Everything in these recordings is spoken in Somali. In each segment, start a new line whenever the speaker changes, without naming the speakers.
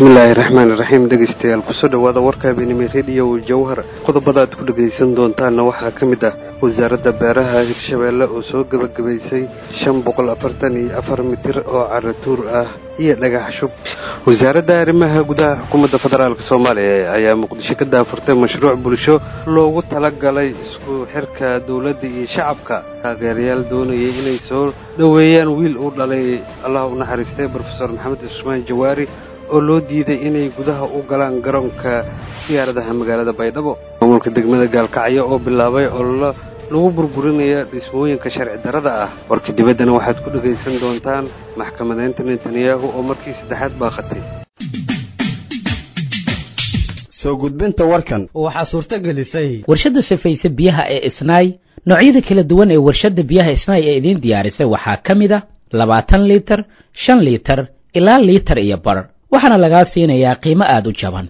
bismillaahi raxmaani raxiim dhegeystayaal kusoo dhowaada warka habeenimo rediyo jawhar qodobada aad ku dhegaysan doontaanna waxaa ka mid ah wasaaradda beeraha hirshabeelle oo soo gebagabaysay shan boqol afartan iyo afar mitir oo caratuur ah iyo dhagax shub wasaaradda arrimaha gudaha xukuumadda federaalk soomaaliya ayaa muqdisho ka daafurtay mashruuc bulsho loogu talagalay isku xirka dowladda iyo shacabka taageerayaal doonayay inay soo dhoweeyaan wiil uu dhalay allah u naxariistay brofesor maxamed cusmaan jawaari oo loo diiday inay gudaha u galaan garoonka diyaaradaha magaalada baydhabo maamulka degmada gaalkacyo oo bilaabay ololo lagu burburinaya dhismooyinka sharci darrada ah warka dibaddana waxaad ku dhegaysan doontaan maxkamadeynta netanyahu oo markii saddexaad baaqatay
soo gudbinta warkan
waxaa suurto gelisay
warshadda sifaysa biyaha ee isnaay noocyada kala duwan ee warshadda biyaha isnaay ee idiin diyaarisay waxaa ka mid a labaatan liitar shan liitar ilaa liitar iyo bar waxaana lagaa siinayaa qiimo aada u jaban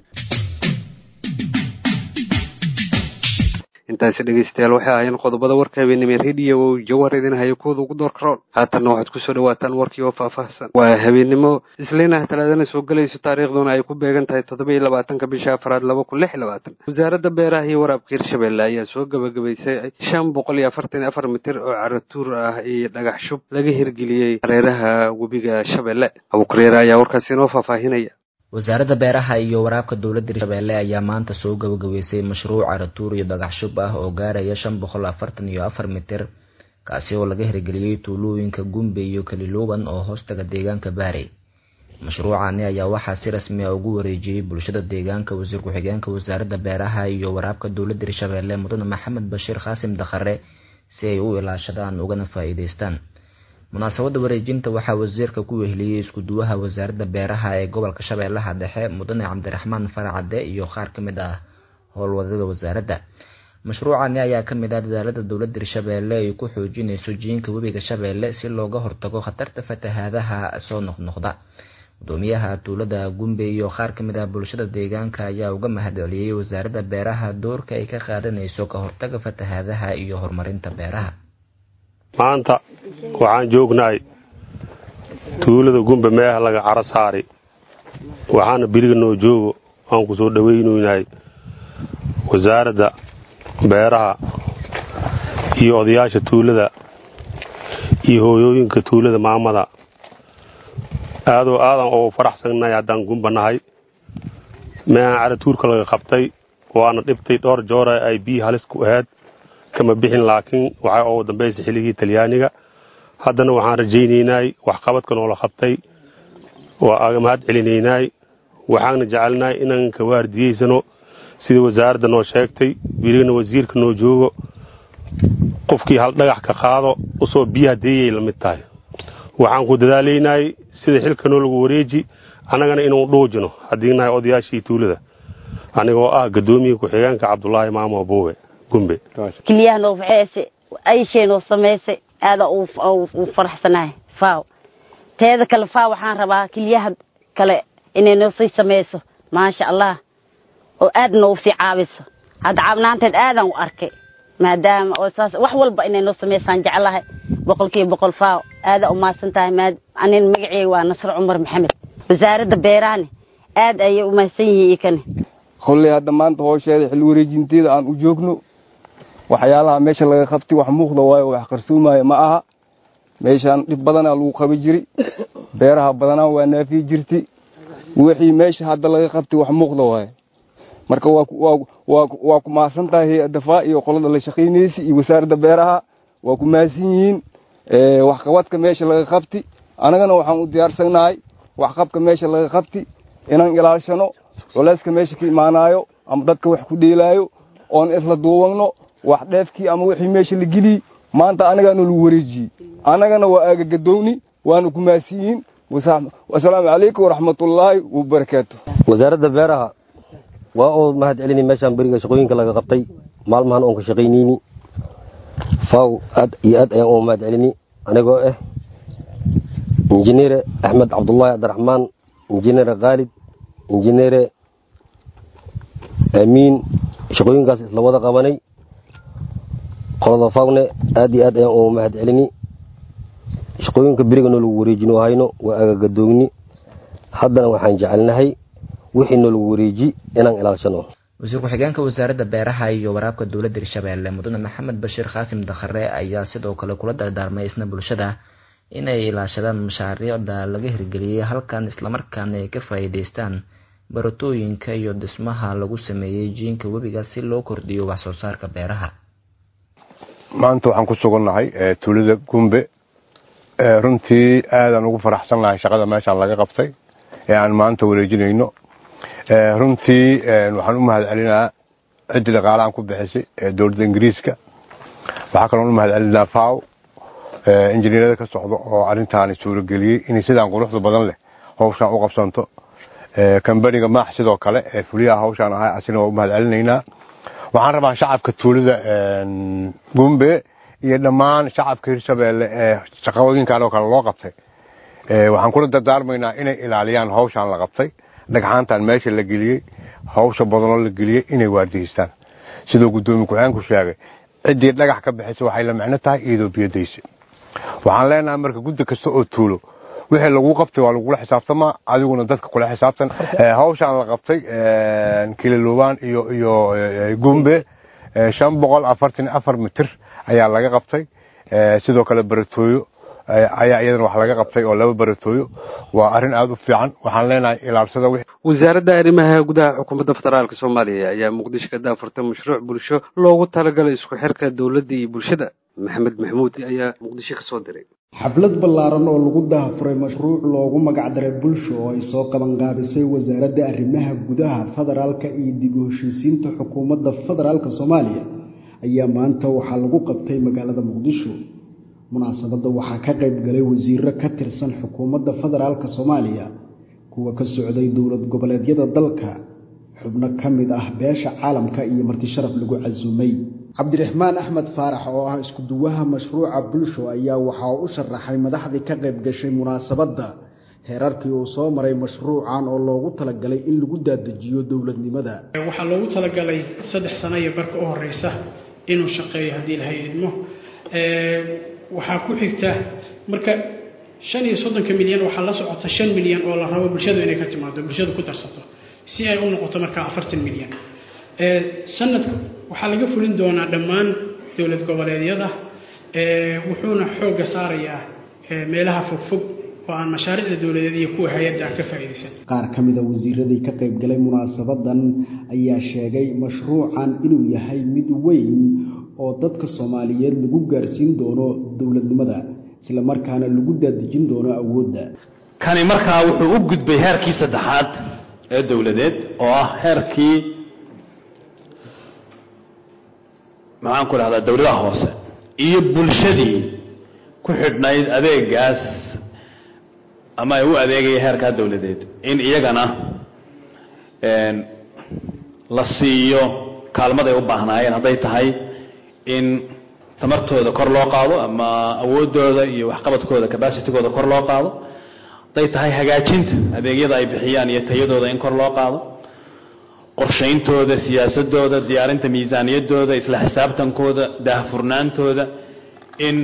intaasi dhegeystayaal waxay ahaayeen qodobada warka habeenimo rediyo oo jawhar idin hayo kuwada ugu door karoon haatanna waxaad kusoo dhawaataan warkii oo faahfaahsan waa habeenimo isliinaha talaadana soo gelayso taariikhduna ay ku beegan tahay toddoba iyo labaatanka bisha afraad laba kun lix iyo labaatan wasaaradda beeraha iyo waraabka hirshabeelle ayaa soo gebagabaysay shan boqol iyo afartan iyo afar mitir oo caratuur ah iyo dhagax shub laga hirgeliyey hareeraha webiga shabeelle abukareere ayaa warkaasi inoo faahfaahinaya
wasaaradda beeraha iyo waraabka dowladda hirshabeelle ayaa maanta soo gabagabeysay mashruuc caratuur iyo dhagax shub ah oo gaaraya shan boqol afartan iyo afar mitir kaasi oo laga hirgeliyey tuulooyinka gumbe iyo kaliluuban oo hoostaga deegaanka baarey mashruucani ayaa waxaa si rasmi a ugu wareejiyey bulshada deegaanka wasiir ku-xigeenka wasaaradda beeraha iyo waraabka dowladda hirshabeelle mudane maxamed bashiir khaasim dakhare si ay u ilaashadaan ugana faa-iideystaan munaasabadda wareejinta waxaa wasiirka ku weheliyey isku-duwaha wasaaradda beeraha ee gobolka shabeellaha dhexe mudane cabdiraxmaan faracade iyo qaar ka mid ah howlwadada wasaaradda mashruucani ayaa ka mid ah dadaalada dowladda hirshabeelle ay ku xoojinayso jiinka webiga shabeelle si looga hortago khatarta fatahaadaha soo noqnoqda gudoomiyaha tuulada gumbe iyo qaar ka mid ah bulshada deegaanka ayaa uga mahadceliyey wasaaradda beeraha doorka ay ka qaadanayso ka hortaga fatahaadaha iyo horumarinta beeraha
maanta waxaan joognahay tuulada gumbe meeha laga caro saari waxaana beriga noo joogo aan ku soo dhowaynoynahay wasaaradda beeraha iyo odayaasha tuulada iyo hooyooyinka tuulada maamada aadoo aadan oo faraxsannahay haddaan gumba nahay meehan caratuurka laga qabtay waana dhibtay dhowr joora ay biyi halis ku ahayd kama bixin laakiin waxaa ugu dambaysa xilligii talyaaniga haddana waxaan rajaynaynay waxqabadka noola qabtay waa aga mahad celinaynaay waxaana jecelnahay inaan ka waardiyeysano sida wasaaradda noo sheegtay birigana wasiirka noo joogo qofkii hal dhagax ka qaado usoo biyaha deeyay la mid tahay waxaan ku dadaalaynay sida xilka noo lagu wareeji annagana inuu dhuujino haddii nahay odayaashii tuulada anigoo ah gadoomiya ku-xigeenka cabdulaahi maamo buuwe
keliyaha noo faxeese ayshee noo samaysay aada uu faraxsanahay faaw teeda kale faaw waxaan rabaa keliyaha kale inay noo sii samayso maasha allah oo aad noogu sii caabiso hadda caabnaanteed aadaan u arkay maadaama oo saas wax walba inay noo samaysaan jeclahay boqolkiiba boqol faaw aada u mahadsan tahay maad anin magaceyga waa nasre cumar maxamed wasaaradda beerahani aad ayay u mahadsan yihiin ikani
kolley hadda maanta hoosheeda xil wareejinteeda aan u joogno waxyaalaha meesha laga qabtay wax muuqda waayo wax qarsoomaayo ma aha meeshaan dhib badanaa lagu qabi jiri beeraha badanaa waa naafiyi jirti wixii meesha hadda laga qabtay wax muuqda waayo marka waa ku mahadsan tahay hay-adda faa iyo qolada la shaqaynaysa iyo wasaaradda beeraha waa ku mahadsan yihiin waxqabadka meesha laga qabti annagana waxaan u diyaarsannahay waxqabka meesha laga qabti inaan ilaashano culeyska meesha ka imaanaayo ama dadka wax ku dheelaayo oon isla duubanno wax dheefkii ama wixii meesha la geliyey maanta anagaana lagu wareejiyey annagana waa aagagadowni waana ku mahadsan yihiin wasalaamu calaykum waraxmatullaahi wabarakaatu
wasaaradda beeraha waa oo mahad celini meeshaan beriga shaqooyinka laga qabtay maalmahan oon ka shaqaynayni faaw aad iyo aad ayaan uga mahad celini anigoo ah injineere axmed cabdullaahi cabdiraxmaan injineere khaalid injineere aamiin shaqooyinkaas isla wada qabanay qolada fawne aad iyo aad ayaan uga mahad celini shaqooyinka beriga noo lagu wareejino hayno waa agagadoogni haddana waxaan jecelnahay wixii noolagu wareeji inaan ilaalshano
wasiir ku-xigeenka wasaaradda beeraha iyo waraabka dowladda hirshabeelle mudane maxamed bashiir qaasim dakhare ayaa sidoo kale kula dardaarmay isna bulshada inay ilaashadaan mashaariicda laga hirgeliyey halkan islamarkaana ay ka faa'iidaystaan baratooyinka iyo dhismaha lagu sameeyey jiinka webiga si loo kordhiyo wax soo saarka beeraha
maanta waxaan ku sugannahay tuulada gumbe runtii aadaan ugu faraxsannahay shaqada meeshaan laga qabtay ee aan maanta wareejinayno runtii waxaan u mahad celinaa ciddii dhaqaalahan ku bixisay ee dowladda ingiriiska waxaa kaloon u mahad celinaa faw injineerada ka socda oo arrintaani suurageliyey inay sidaan quruxda badan leh hawshaan u qabsanto kambaniga maax sidoo kale ee fuliyaha hawshaan ahay asina waa u mahad celinaynaa waxaan rabaa shacabka tuulada gumbe iyo dhammaan shacabka hirshabeelle ee shaqooyinkan oo kale loo qabtay waxaan kula dardaarmaynaa inay ilaaliyaan hawshaan la qabtay dhagxaantan meesha la geliyey hawsha badanoo la geliyey inay waardiyeystaan siduu guddoomiye ku-xeenku sheegay ciddii dhagax ka bixisa waxay la micno tahay iyadoo biyadaysa waxaan leenahay marka guddi kasta oo tuulo wixii lagu qabtay waa lagula xisaabtamaa adiguna dadka kula xisaabtan hawshaan la qabtay kililubaan iyo iyo gumbe shan boqol afartan afar mitir ayaa laga qabtay sidoo kale baratooyo ayaa iyadana wax laga qabtay oo laba baratooyo waa arrin aada u fiican waxaan leenahay ilaalsada
wasaaradda arrimaha gudaha xukuumadda federaalka soomaaliya ayaa muqdisho ka daafurtay mashruuc bulsho loogu talagalay isku xirka dowladda iyo bulshada maxamed maxamuud ayaa muqdisho ka soo diray
xaflad ballaaran oo lagu daafuray mashruuc loogu magacdaray bulsho oo ay soo qabanqaabisay wasaaradda arrimaha gudaha federaalka iyo dib u heshiisiinta xukuumadda federaalka soomaaliya ayaa maanta waxaa lagu qabtay magaalada muqdisho munaasabadda waxaa ka qayb galay wasiiro ka tirsan xukuumadda federaalka soomaaliya kuwa ka socday dowlad goboleedyada dalka xubno ka mid ah beesha caalamka iyo marti sharaf lagu casuumay cabdiraxmaan axmed faarax oo ah isku-duwaha mashruuca bulsho ayaa waxaa u sharaxay madaxdii ka qayb gashay munaasabadda heerarkii uu soo maray mashruucan oo loogu talagalay in lagu daadajiyo dowladnimada
waxaa loogu talagalay saddex sano iyo barka u horeysa inuu shaqeeyo haddii ilahay idmo waxaa ku xigta marka shan iyo soddonka milyan waxaa la socota shan milyan oo la rabo bulshadu inay ka timaado bulshadu ku darsato si ay u noqoto markaa afartan milyan sanadka waxaa laga fulin doonaa dhammaan dowlad goboleedyada wuxuuna xoogga saarayaa meelaha fogfog oo aan mashaariicda dowladeed iyo kuwa hay-adda ka faa'iidaysan
qaar ka mida wasiiradii ka qayb galay munaasabadan ayaa sheegay mashruucan inuu yahay mid weyn oo dadka soomaaliyeed lagu gaarsiin doono dowladnimada isla markaana lagu daadejin doono awoodda
kani markaa wuxuu u gudbay heerkii saddexaad ee dowladeed oo ah heerkii maxaan ku dhahdaa dowladaha hoose iyo bulshadii ku xidhnayd adeegaas ama ay u adeegaya heerkaa dowladeed in iyagana la siiyo kaalmaday u baahnaayeen hadday tahay in tamartooda kor loo qaado ama awooddooda iyo waxqabadkooda cabacitigooda kor loo qaado hadday tahay hagaajinta adeegyada ay bixiyaan iyo tayadooda in kor loo qaado qorshayntooda siyaasadooda diyaarinta miisaaniyadooda isla xisaabtankooda daahfurnaantooda in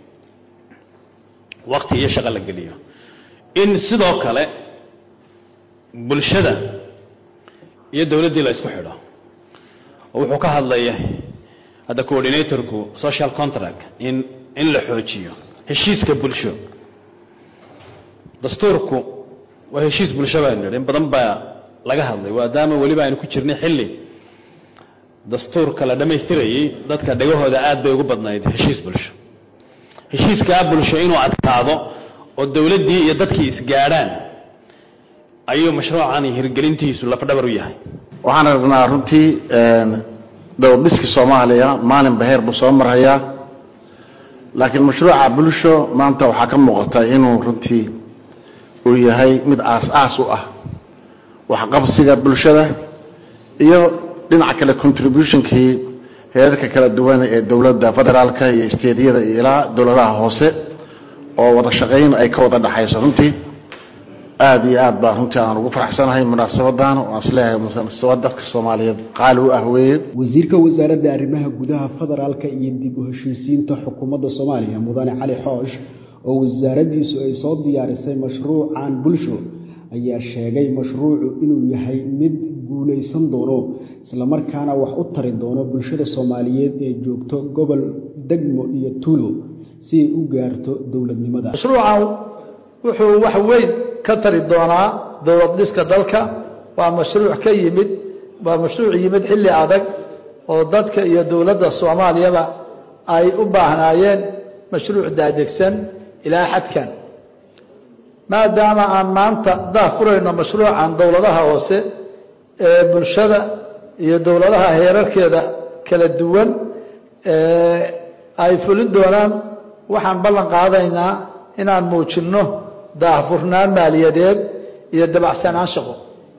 wakti iyo shaqo la geliyo in sidoo kale bulshada iyo dowladdii la isku xidho oo wuxuu ka hadlaya hadda coordinatorku social contract in in la xoojiyo heshiiska bulsho dastuurku waa heshiis bulsho baa nidhi in badan baa laga hadlay maadaama weliba aynu ku jirnay xilli dastuurka la dhammaystirayey dadka dhegahooda aad bay ugu badnayd heshiis bulsho heshiiskaa bulsho inuu adkaado oo dowladdii iyo dadkii isgaadhaan ayuu mashruucani hirgelintiisu lafdhabar u yahay
waxaan aragnaa runtii dowladhiskii soomaaliya maalinba heer buu soo marhayaa laakiin mashruuca bulsho maanta waxaa ka muuqata inuu runtii uu yahay mid aas-aas u ah waxqabsiga bulshada iyo dhinaca kale contributionkii heerarka kala duwan ee dowladda federaalka iyo isteedyada iyo ilaa dowladaha hoose oo wada shaqayn ay ka wada dhexayso runtii aada iyo aad baa runtii aan ugu faraxsanahay munaasabadan oo aan isleeyahay munaasabad dadka soomaaliyeed qaali u ah weeye
wasiirka wasaaradda arrimaha gudaha federaalka iyo dib u heshiisiinta xukuumadda soomaaliya mudane cali xoosh oo wasaaraddiisu ay soo diyaarisay mashruucan bulsho ayaa sheegay mashruucu inuu yahay mid guulaysan doono islamarkaana wax u tari doono bulshada soomaaliyeed ee joogto gobol degmo iyo tuulo si ay u gaarto dowladnimada
mashruucan wuxuu wax weyn ka tari doonaa dowlad dhiska dalka waa mashruuc ka yimid waa mashruuc yimid xilli adag oo dadka iyo dowladda soomaaliyaba ay u baahnaayeen mashruuc daadegsan ilaa xadkan maadaama aan maanta dah furayno mashruucan dowladaha hoose ee bulshada iyo dowladaha heerarkeeda kala duwan ay fulin doonaan waxaan ballan qaadaynaa inaan muujinno daahfurnaan maaliyadeed iyo dabacsanaan shaqo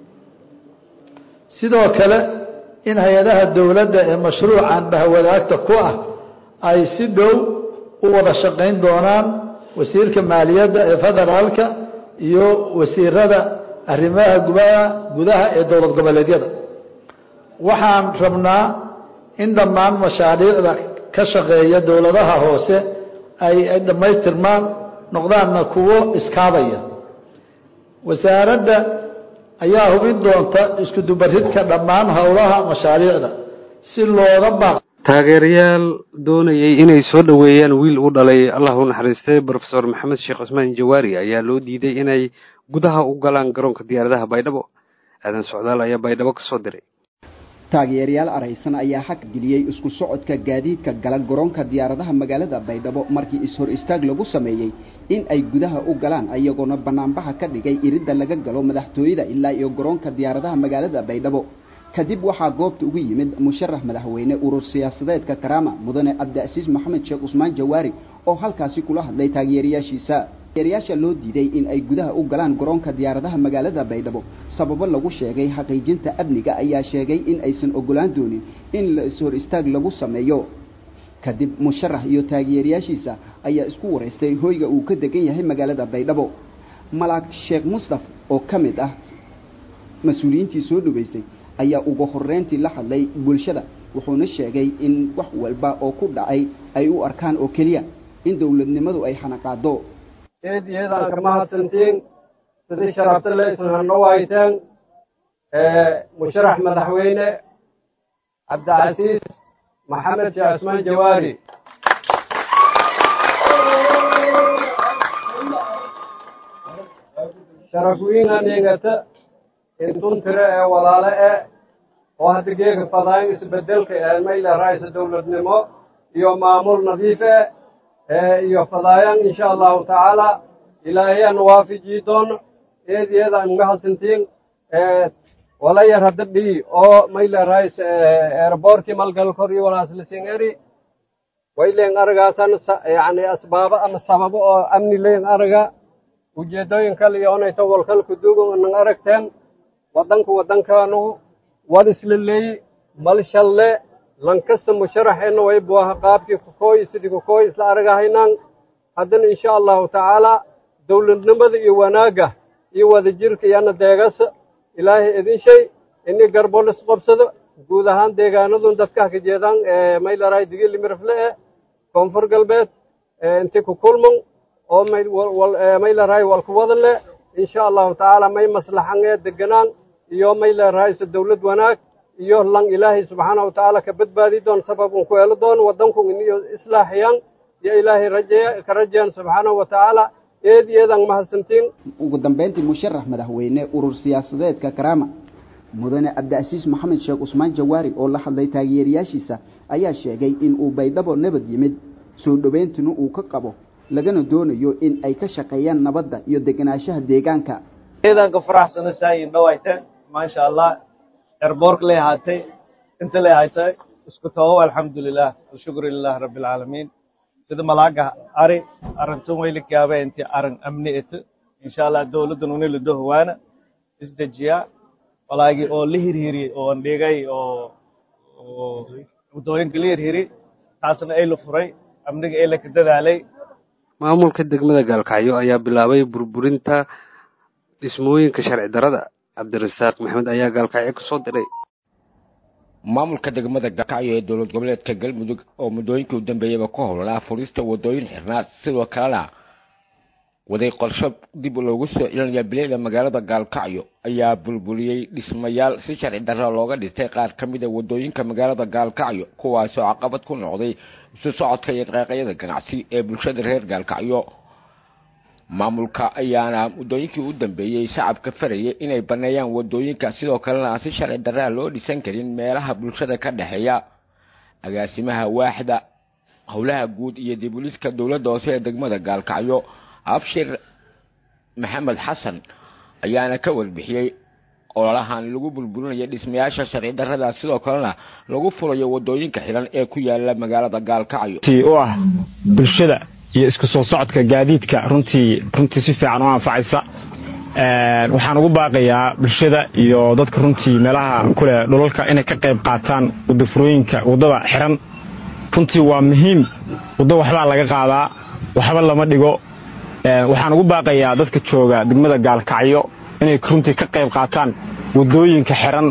sidoo kale in hay-adaha dowladda ee mashruucan bahwadaagta ku ah ay si dhow u wada shaqayn doonaan wasiirka maaliyadda ee federaalka iyo wasiirada arrimaha gubaha gudaha ee dowlad goboleedyada waxaan rabnaa in dhammaan mashaariicda ka shaqeeya dowladaha hoose ay dhammaystirmaan noqdaanna kuwo iskaabaya wasaaradda ayaa hubin doonta isku dubaridka dhammaan howlaha mashaariicda si looga baaq
taageerayaal doonayay inay soo dhoweeyaan wiil u dhalay allah u naxariistay brofesor maxamed sheekh cusmaan jawaari ayaa loo diiday inay gudaha u galaan garoonka diyaaradaha baydhabo aadan socdaal ayaa baydhabo ka soo diray
taageerayaal araysan ayaa xaq geliyey isku socodka gaadiidka gala garoonka diyaaradaha magaalada baydhabo markii is-hor istaag lagu sameeyey in ay gudaha u galaan ayagoona banaanbaxa ka dhigay iridda laga galo madaxtooyada ilaa iyo garoonka diyaaradaha magaalada baydhabo kadib waxaa goobta ugu yimid musharax madaxweyne urur siyaasadeedka karaama mudane cabdiasiis maxamed sheekh cusmaan jawaari oo halkaasi kula hadlay taageerayaashiisa taageerayaasha loo diiday in ay gudaha u galaan garoonka diyaaradaha magaalada baydhabo sababo lagu sheegay xaqiijinta amniga ayaa sheegay in aysan ogolaan doonin in la is-hor istaag lagu sameeyo kadib musharax iyo taageerayaashiisa ayaa isku waraystay hoyga uu ka degan yahay magaalada baydhabo malaag sheekh mustaf oo ka mid ah mas-uuliyiintii soo dhaweysay ayaa ugu horeyntii la hadlay bulshada wuxuuna sheegay in wax walba oo ku dhacay ay u arkaan oo keliya in dowladnimadu ay xanaqaado
eed iyadaan kama hadsantiin sidii sharafta le isan hanno wayteen musharax madaxweyne cabdicasiis maxamed sheekh cusmaan jawaari sharaf wiinaningata intun tire ee walaale e oo hadda geega fadaayn isbedelka ee mayla raaysa dowladnimo iyo maamul nadiife iyo fadaayan insha allahu tacaala ilaahayaan waafijii doono eed iyadaan uga hadsantiin wala yar hadda dhii oo mayla raaysa airbortkii malgalkor iyo walaaslisin eri wayleen aragaasan yani asbaabo ama sababo oo amni leen araga ujeedooyin kale iyo onayto walkalku duugan nan aragteen waddanku waddankaanu wad isla leeyi mal shalle lankasta musharaxeenna way buaha qaabkii kukooy sidii kukooy isla aragahaynaan haddana insha allahu tacaala dowladnimada iyo wanaagga iyo wadajirka iyana deegasa ilaahay idin shay ini garbo lisqobsado guud ahaan deegaanadun dadkaha ka jeedaan maylaray digilimirafle e koonfur galbeed inti ku kulman oo maylaray walkuwadan le insha allahu tacaala may maslaxan ee deganaan iyo maylarayso dowlad wanaag iyo lan ilaahay subxaana wa tacaala ka badbaadi doon sababun ku helo doon waddanku iniyo islaaxiyaan iyo ilaahay rajeeya ka rajeyan subxaana wa tacaala eed eedan mahadsantiin
ugu dambeyntii musharax madaxweyne urur siyaasadeedka karaama mudane cabdicasiis maxamed sheekh cusmaan jawaari oo la hadlay taageerayaashiisa ayaa sheegay in uu baydhabo nabad yimid soo dhoweyntuna uu ka qabo lagana doonayo in ay ka shaqeeyaan nabadda iyo degenaanshaha deegaanka
ciidanka faraxsana saayin dhawayteen maasha allah erboork lay ahaatay inta lay ahaatay isku tabow alxamdulilah alshukru lilah rabbi alcaalamiin sida malaaga ari arintun waylikaabe inti arin amni ito insha allah dowladdan unila dohowaana isdejiyaa walaagii oo la hirhiri oo andhigay oo waddooyinka la hirhiri taasna ay la furay amniga ay la ka dadaalay
maamulka degmada gaalkacyo ayaa bilaabay burburinta dhismooyinka sharci darada cabdirasaaq maxamed ayaa gaalkacyo ka soo diray
maamulka degmada gaalkacyo ee dowlad goboleedka galmudug oo muddooyinkii u dambeeyaba ku howlanaa furista waddooyin xirnaa sidoo kalena waday qorsho dib loogu soo celinaya bilicda magaalada gaalkacyo ayaa bulbuliyey dhismayaal si sharci darra looga dhistay qaar ka mid a wadooyinka magaalada gaalkacyo kuwaasoo caqabad ku noqday isu socodka iyo dhaqaaqyada ganacsi ee bulshada reer gaalkacyo maamulka ayaana muddooyinkii u dambeeyey shacabka farayay inay baneeyaan wadooyinka sidoo kalena aan si sharci darraa loo dhisan karin meelaha bulshada ka dhexeeya agaasimaha waaxda howlaha guud iyo dibuliska dowladda hoose ee degmada gaalkacyo abshir maxamed xasan ayaana ka warbixiyey ololahan lagu burburinayo dhismayaasha sharci darrada sidoo kalena lagu furayo wadooyinka xiran ee ku yaala magaalada gaalkacyo
u ah bulshada iyo isku soo socodka gaadiidka runtii runtii si fiican u anfacaysa waxaan ugu baaqayaa bulshada iyo dadka runtii meelaha kule dhulalka inay ka qayb qaataan wadafurooyinka waddada xiran runtii waa muhiim waddo waxbaa laga qaadaa waxba lama dhigo waxaan ugu baaqayaa dadka jooga degmada gaalkacyo inay runtii ka qayb qaataan waddooyinka xiran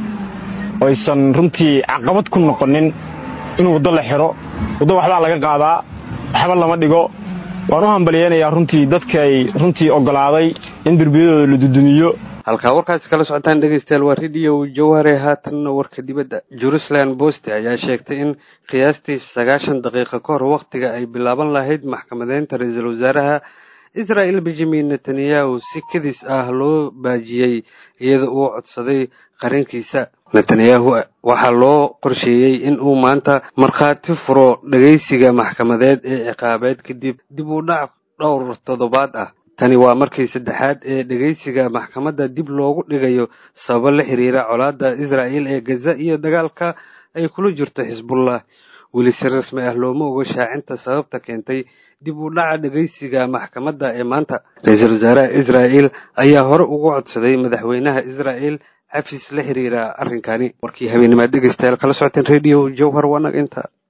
oysan runtii caqabad ku noqonin in waddo la xiro waddo waxbaa laga qaadaa waxba lama dhigo waan u hambalyeynayaa runtii dadkay runtii ogolaaday in derbiyadooda la dudumiyo
halkaa warkaasi kala socotaan dhegeystayaal waa radio jawhare haatanna warka dibadda jerusalem boste ayaa sheegtay in qiyaastii sagaashan daqiiqo ka hor wakhtiga ay bilaaban lahayd maxkamadeynta ra-iisul wasaaraha israel benjamin netanyahu si kadis ah loo baajiyey iyada uu codsaday qarankiisa netanyahu waxaa loo qorsheeyey in uu maanta markhaati furo dhegeysiga maxkamadeed ee ciqaabeed kadib dib u dhac dhowr toddobaad ah tani waa markii saddexaad ee dhegeysiga maxkamadda dib loogu dhigayo sababo la xiriira colaadda israa'el ee gaza iyo dagaalka ay kula jirto xisbullah weli si rasmi ah looma ogo shaacinta sababta keentay dib u dhaca dhegeysiga maxkamadda ee maanta ra-iisul wasaaraha israa'el ayaa hore ugu codsaday madaxweynaha israa'el cafis la xiriira arrinkani warkii habeenimaad dhegeystayaal kala socoteen radio jowhar wanag inta